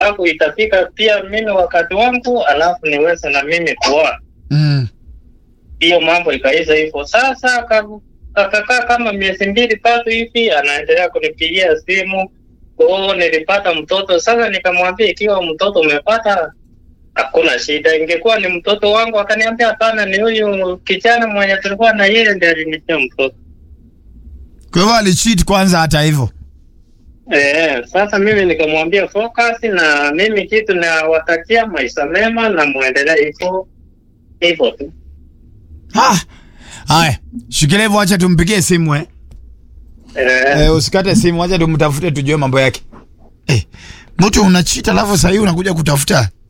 alafu itafika pia mimi wakati wangu, alafu niweze na mimi kuoa. Mm. Hiyo mambo ikaisha hivyo. Sasa aka- akakaa kama miezi mbili tatu hivi, anaendelea kunipigia simu, oh, nilipata mtoto. Sasa nikamwambia ikiwa mtoto umepata hakuna shida, ingekuwa ni mtoto wangu. Akaniambia hapana, ni huyu kijana mwenye tulikuwa na yeye ndiye alinitia mtoto. Kwa hivyo alicheat kwanza hata hivyo. Eh, sasa mimi nikamwambia focus na mimi kitu nawatakia maisha mema na muendelee hivyo hivyo tu. Ah. Haya, shikilia hivyo acha tumpigie simu eh. Eh, Eh, usikate simu, acha tumtafute tujue mambo yake. Eh, mtu unachita alafu sasa hivi unakuja kutafuta